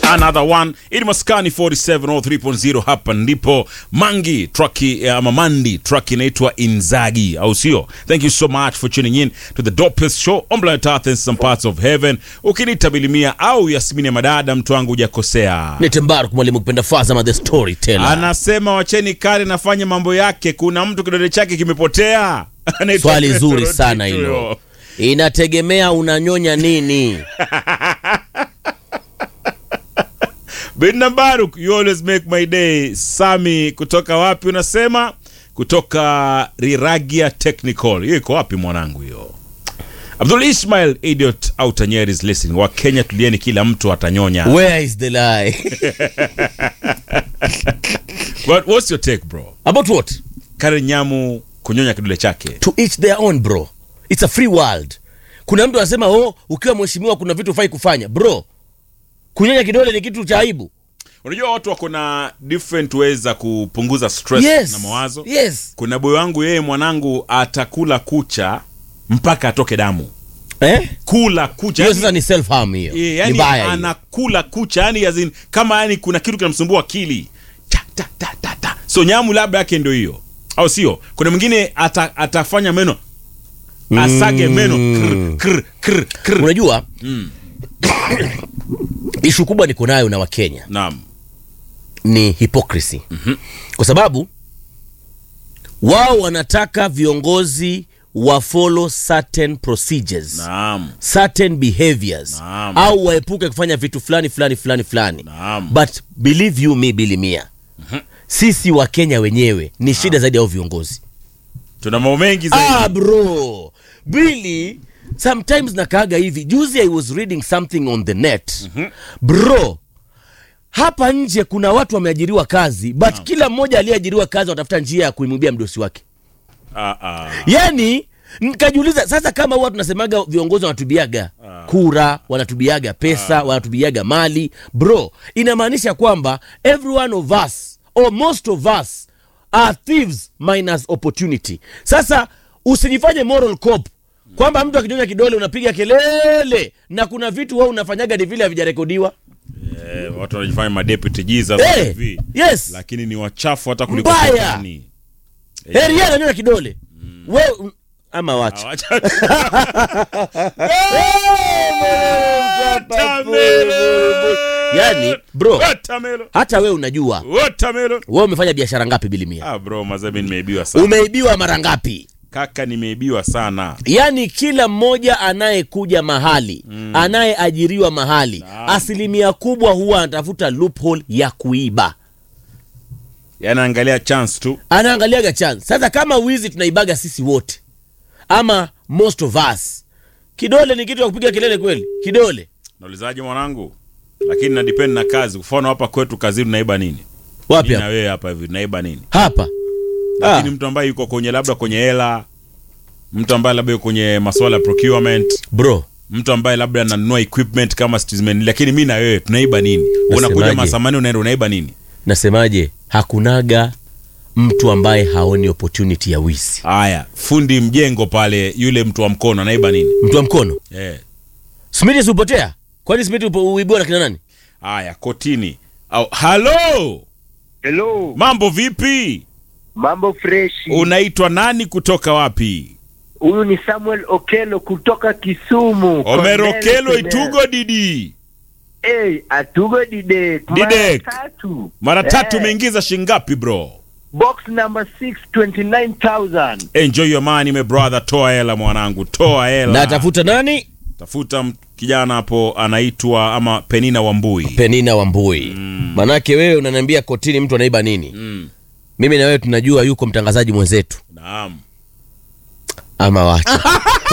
another one ili maskani 4703.0 hapa ndipo mangi truki ama mandi truck inaitwa inzagi au sio thank you so much for tuning in to the dopest show on planet earth and some parts of heaven ukiniita bilimia au yasmini ya madada mtu wangu hujakosea Nite Mbaruk mwalimu kupenda Fazama the storyteller. anasema wacheni kale nafanya mambo yake kuna mtu kidole chake kimepotea Anaitwa Swali Petro zuri sana Tito. hilo. Inategemea unanyonya nini. Binna Baruk, you always make my day. Sami kutoka wapi unasema? Kutoka Riragia Technical. Hiyo iko wapi mwanangu hiyo? Abdul Ismail idiot out Nyeri is listening. Wa Kenya tulieni kila mtu atanyonya. Where is the lie? But what's your take bro? About what? Karen Nyamu kunyonya kidole chake. To each their own bro. It's a free world. Kuna mtu anasema oh, ukiwa mheshimiwa kuna vitu ufai kufanya. Bro, kunyonya kidole ni kitu cha aibu. Unajua watu wako na different ways za kupunguza stress Yes. na mawazo. Yes. Kuna boy wangu yeye mwanangu atakula kucha mpaka atoke damu. Eh? Kula kucha. Hiyo yani- sasa ni self harm hiyo. Eh, Ni yani baya hiyo. anakula kucha yani as in, kama yani kuna kitu kinamsumbua akili cha, ta, ta, ta, ta. so nyamu labda yake ndio hiyo au sio kuna mwingine ata, atafanya meno asage meno kr, kr, kr, kr. Unajua? Ishu kubwa niko nayo na Wakenya. naam ni hypocrisy kwa sababu wao wanataka viongozi wa follow certain procedures naam certain behaviors Naam. au waepuke kufanya vitu fulani fulani fulani fulani Naam. but believe you me bilimia sisi wa kenya wenyewe ni shida zaidi ya hao viongozi tuna mambo mengi zaidi ah bro bili sometimes nakaaga hivi juzi i was reading something on the net bro hapa nje kuna watu wameajiriwa kazi but kila mmoja aliyeajiriwa kazi watafuta njia ya kuimwibia mdosi wake ah, ah. yani nikajiuliza sasa kama huwa tunasemaga viongozi wanatubiaga kura wanatubiaga pesa wanatubiaga mali bro inamaanisha kwamba every one of us or most of us are thieves minus opportunity sasa usijifanye moral cop kwamba mtu akinyonya kidole unapiga kelele na kuna vitu wao unafanyaga ni vile havijarekodiwa Eh, watu wanajifanya madeputy Jesus Eh, hivi yes lakini ni wachafu hata kuliko Mbaya. shetani. heri yeye ananyonya kidole we ama wacha Awacha- yani bro Watermelon. hata we unajua Watermelon. we umefanya biashara ngapi bilimia Ah, bro mazami nimeibiwa sana umeibiwa mara ngapi kaka nimeibiwa sana yaani kila mmoja anayekuja mahali mm. anayeajiriwa mahali asilimia kubwa huwa anatafuta loophole ya kuiba yani angalia chance tu anaangaliaga chance sasa kama wizi tunaibaga sisi wote ama most of us kidole ni kitu ya kupiga kelele kweli kidole naulizaje mwanangu lakini na depend na kazi mfano hapa kwetu kazini tunaiba nini wapi Mimi na hapa wewe hapa hivi tunaiba nini hapa lakini ah, mtu ambaye yuko kwenye labda kwenye hela mtu ambaye labda yuko kwenye masuala ya procurement bro mtu ambaye labda ananunua equipment kama citizen lakini mi na wewe tunaiba nini unakuja Nasemaje? masamani unaenda unaiba nini nasemaje hakunaga mtu ambaye haoni opportunity ya wizi haya fundi mjengo pale yule mtu wa mkono anaiba nini mtu wa mkono eh smiti siupotea kwani smiti upo- uibiwa na kina nani haya kotini au halo Hello, mambo vipi mambo freshi. unaitwa nani kutoka wapi Huyu ni Samuel Okelo kutoka Kisumu. omerokelo Cornell, itugo didi Hey, atugo didek. Didek. Mara tatu. mara tatu Eh, umeingiza shingapi bro Box number 6 29,000. enjoy your money my brother toa hela mwanangu toa hela na atafuta nani tafuta m- kijana hapo anaitwa ama penina wambui penina wambui manake wewe unaniambia kotini mtu anaiba nini mm. mimi na wewe tunajua yuko mtangazaji mwenzetu naam ama wacha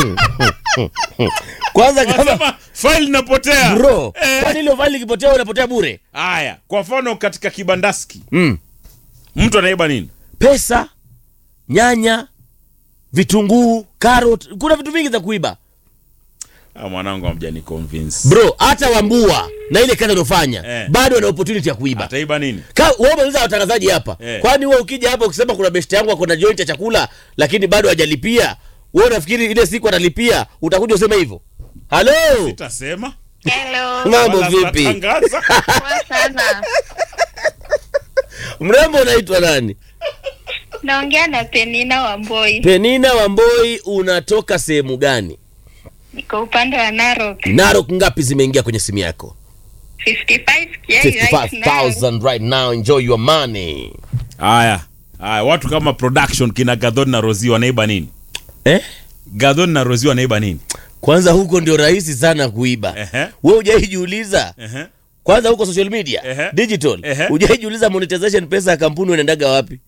kwanza kama Wanasema file inapotea bro Eh. kwani ile faili ikipotea unapotea bure haya kwa mfano katika kibandaski mm. mtu anaiba nini pesa nyanya vitunguu karot kuna vitu vingi za kuiba ah, mwanangu amjani convince bro hata wambua na ile kazi anofanya Eh. bado ana opportunity ya kuiba ataiba nini Ka- wewe umeuliza watangazaji hapa Eh. kwani wewe ukija hapa ukisema kuna best yangu ako na joint ya chakula lakini bado hajalipia wewe unafikiri ile siku atalipia utakuja useme hivyo halo sitasema Hello, mambo Wala vipi mnatangaza. poa sana. mrembo unaitwa nani Naongea na Penina Wamboi. penina wamboi unatoka sehemu gani Niko upande wa Narok. narok ngapi zimeingia kwenye simu yako 55k right now. 55000 right now enjoy your money haya haya watu kama production kina gadhon na rosi wanaiba nini eh? gadhon na rosi wanaiba nini kwanza huko ndio rahisi sana kuiba Ehe. we hujaijiuliza Ehe. kwanza huko social media Ehe. digital Ehe. hujaijiuliza monetization pesa ya kampuni unaendaga wapi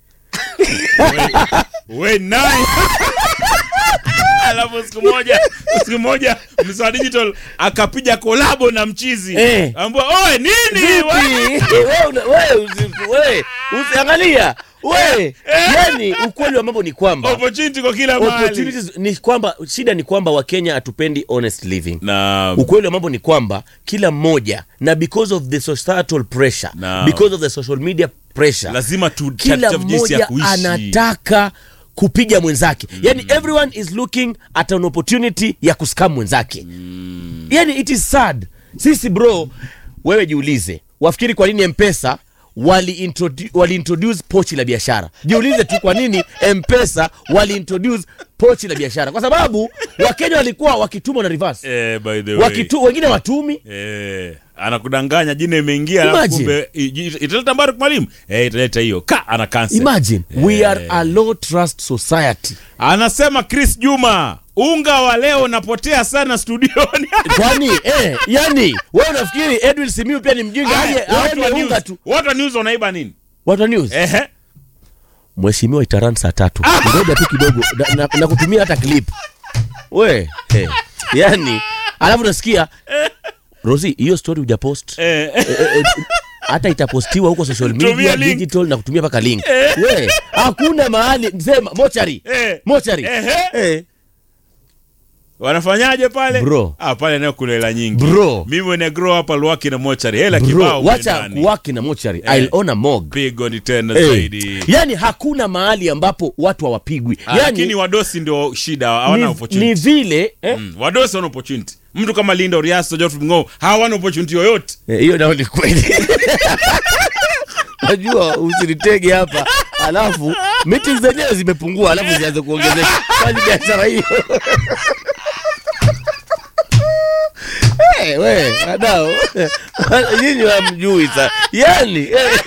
we naye alafu siku moja siku moja msa digital akapiga kolabo na mchizi Eh. ambua oe nini we?" Vipi? we una- we usi- we usiangalia we yani ukweli wa mambo ni kwamba opportunity kwa kila mahali opportunities ni kwamba shida ni kwamba wakenya hatupendi honest living na ukweli wa mambo ni kwamba kila mmoja na because of the societal pressure Naam. because of the social media pressure lazima tu kila tutafute jinsi ya mmoja kuishi anataka kupiga mwenzake mm. yani everyone is looking at an opportunity ya kuskam mwenzake mm. yani it is sad sisi bro wewe jiulize wafikiri kwa nini mpesa wali introdu- wali introduce pochi la biashara jiulize tu kwa nini mpesa wali introduce pochi la biashara kwa sababu wakenya walikuwa wakitumwa na reverse eh, by the way wakitu, wengine watumi eh, anakudanganya jina imeingia alafu Imagine. kumbe i- i- italeta mbaruk mwalimu eh, italeta hiyo ka ana cancel imagine we are a low trust society anasema chris juma unga wa leo unapotea sana studioni kwani eh, yani we unafikiri edwin simiu pia ni mjinga aje Haya, watu wa aende unga news- tu watu wa news wanaiba nini watu wa news Ehe. mheshimiwa itaran saa tatu ngoja tu kidogo na, na, na kutumia hata clip we eh, yani alafu nasikia rosi hiyo story hujapost Eh, Eh, eh, hata itapostiwa huko social Tumia media link. digital na kutumia mpaka link we hakuna mahali sema mochari Eh. mochari Ehe. eh. wanafanyaje pale Bro. ah, pale nayo kuna hela nyingi Bro. mimi when grow up alwaki na mochari hela bro kibao wacha ndani. kuwaki na mochari Eh. I'll own a mog pigo ni tena Eh, zaidi yani hakuna mahali ambapo watu hawapigwi Ah, lakini yani wadosi ndio shida hawana ni, opportunity ni vile eh? Mm, wadosi wana opportunity mtu kama linda oriaso Geoffrey Mng'o hawana opportunity yoyote Eh, hiyo nao ni kweli najua usinitege hapa alafu meetings zenyewe zimepungua alafu zianze kuongezeka kwani biashara hiyo Eh, we wadau nyinyi wamjui sa yani eh,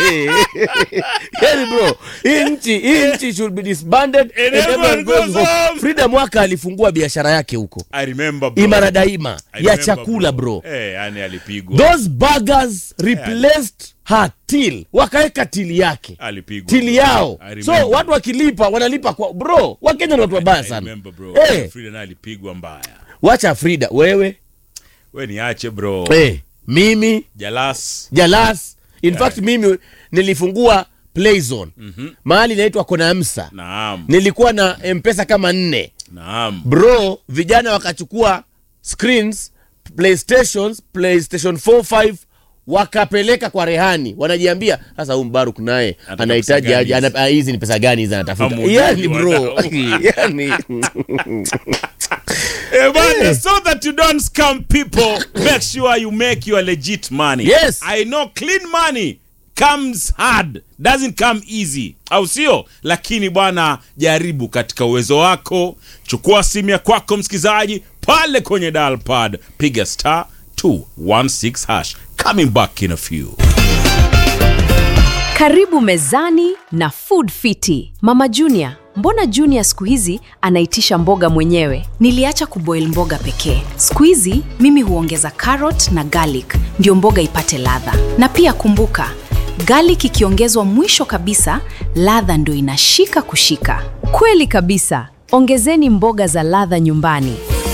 yani bro hii nchi hii nchi should be disbanded and everyone everyone goes goes home. home. frida mwaka alifungua biashara yake huko i remember bro. imara daima I ya remember, chakula bro eh yani alipigwa those burgers replaced her till wakaweka tili yake alipigwa tili bro. yao I so remember. watu wakilipa wanalipa kwa bro wakenya ni watu wabaya I sana remember bro Eh, Frida naye alipigwa mbaya wacha frida wewe we niache bro eh, mimi jalas jalas in fact mimi nilifungua playzone mm-hmm. mahali inaitwa konamsa naam nilikuwa na mpesa kama nne naam bro vijana wakachukua screens playstations playstation 45 wakapeleka kwa rehani wanajiambia sasa huyu mbaruk naye Anataka anahitaji pesa aje gani ana- ah, hizi ni pesa gani hizi anatafuta Hamuujui yani bro wadau. yani Eh, bana, so that you don't scam people make sure you make your legit money Yes. i know clean money comes hard doesn't come easy au sio lakini bwana jaribu katika uwezo wako chukua simu ya kwako msikilizaji pale kwenye dial pad piga star 216 hash coming back in a few Karibu mezani na Food Fiti. Mama Junior, mbona Junior siku hizi anaitisha mboga mwenyewe? Niliacha kuboil mboga pekee. Siku hizi mimi huongeza carrot na garlic ndio mboga ipate ladha. Na pia kumbuka, garlic ikiongezwa mwisho kabisa, ladha ndio inashika kushika. Kweli kabisa. Ongezeni mboga za ladha nyumbani.